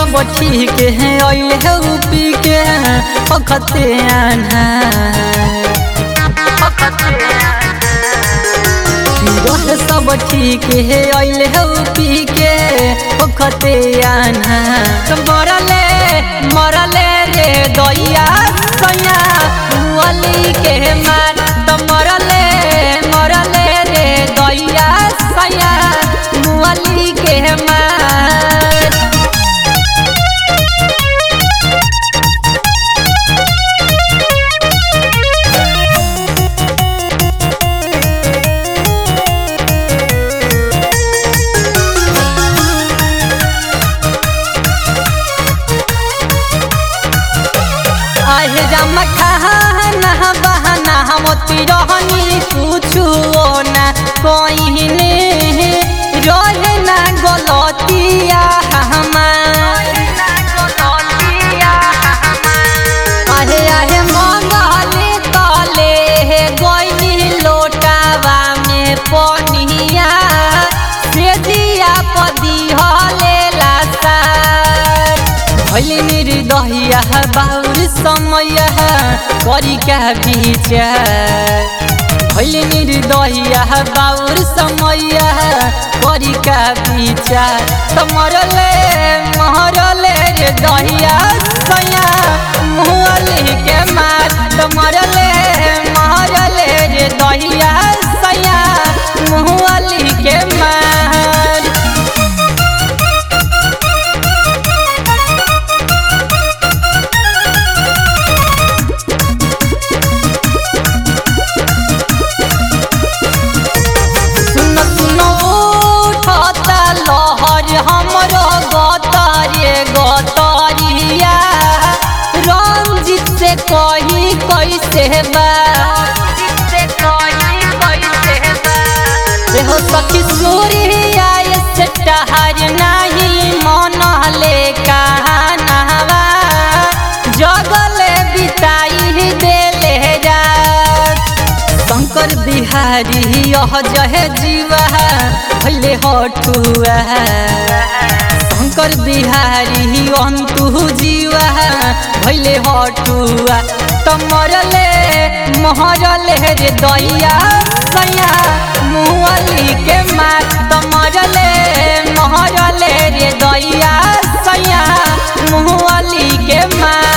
सब ठीक है अइले है पी के अखते आना रहे सब ठीक है अइले है पी के अखते आना मरले मरले रे दैया सैया मुअली के मार त मरले मरले रे दैया सैया मुअली के मार आहे जमा खाना बहाना हमती रहनी कुछु ना कहिने रहे ना गलतिया हमार आहे आहे मंगले तले हे गइनी लोटावा में पनिया से जिया पदी हले लासार भैले निर्दहिया बाउर समय करी का विचार भैले निर्दहिया बाउर समय करी का विचार तमरले महरले रे दहिया सैया मुहली के मार तमरले महरले रे दहिया सैया मुहली के मार सुन सुन उठता लहर हमरो गतरे गतरिया रंजित से कही कैसे बा देहो सखी सूर्या से टहर नहीं मन ले कहानवा जगले बिताई देले रात शंकर बिहारी यह जहे जीवा भैले हटुआ शंकर बिहारी अंतु जीवा भैले हटुआ तमरले महरले रे दैया सैया मुअली के मार तमरले महरले रे दैया सैया मुअली के मार